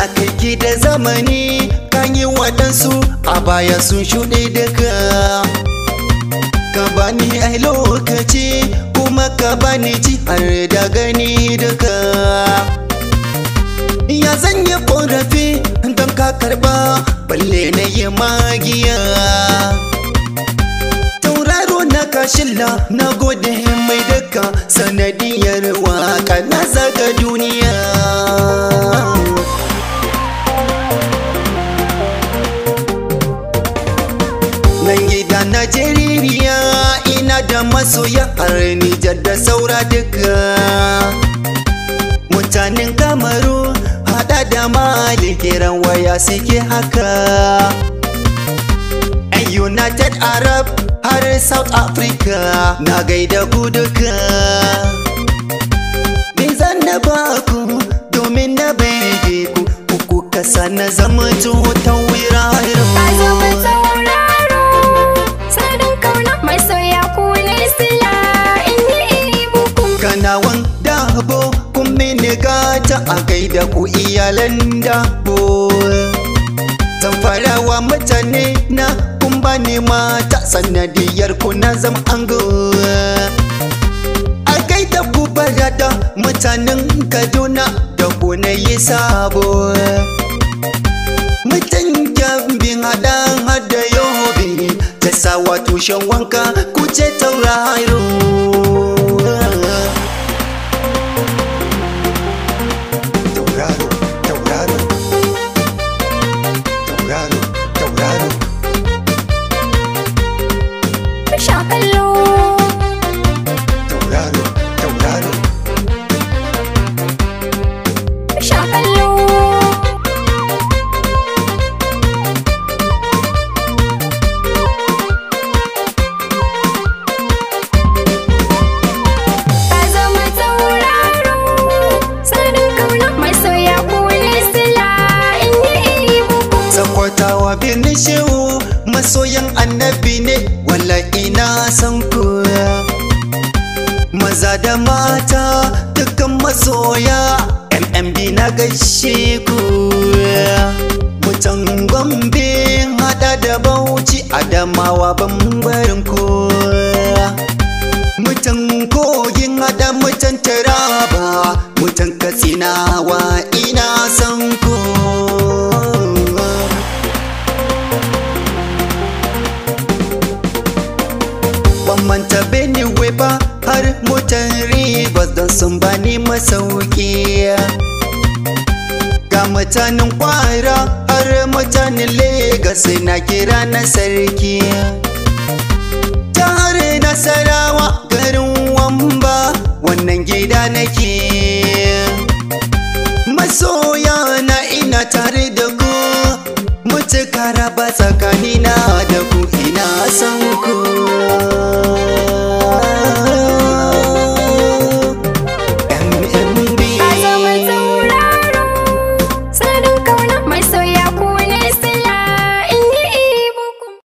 Allah kai da zamani kan yi waɗansu a baya sun shuɗe daga ka bani ai lokaci kuma ka bani ji har da gani daga ya zan yi ƙorafi don ka karɓa balle na yi magiya tauraro na kashilla na gode mai daka sanadiyar waka na zaga duniya nan gida najeriya ina da masoya har nijar da saura duka mutanen kamaru hada da mali kiran waya suke haka yan united arab har south africa na gaida ku duka me zan na baku domin na bai ku ku kasa na zama tutan wirarin Ka zama tauraro Sadin kauna mai soya ku ne sila In yi buku kanawan dabo kun mini gata a gaida ku iyalan dabo zan farawa mutane na kun bani mata sanadiyar ku na zam ango a gaida ku barada mutanen kaduna da ku na yi sabo mutan gyambin haɗan hada yobe ta sawa tushen wanka ku ce tauraro tauraro tauraro tauraro tauraro Sha kallo tauraro tauraro Sha kallo Ka zama tauraro Sadin kauna mai soya ku ne sila In yi buku Sakwatawa birnin shehu masoyan annabi ne wala ina san ku Maza da mata dukkan masoya MMB na gaishe ku Mutan Gombe hada da Bauchi Adamawa bambarin ku Mutan kogin hada mutan Taraba Mutan Katsinawa ina san ku ban manta Benue ba har motar Rivers don sun bani masauki ga mutanen kwara har mutanen Legas na kira na sarki jihar Nasarawa garin Wamba wannan gida nake masoya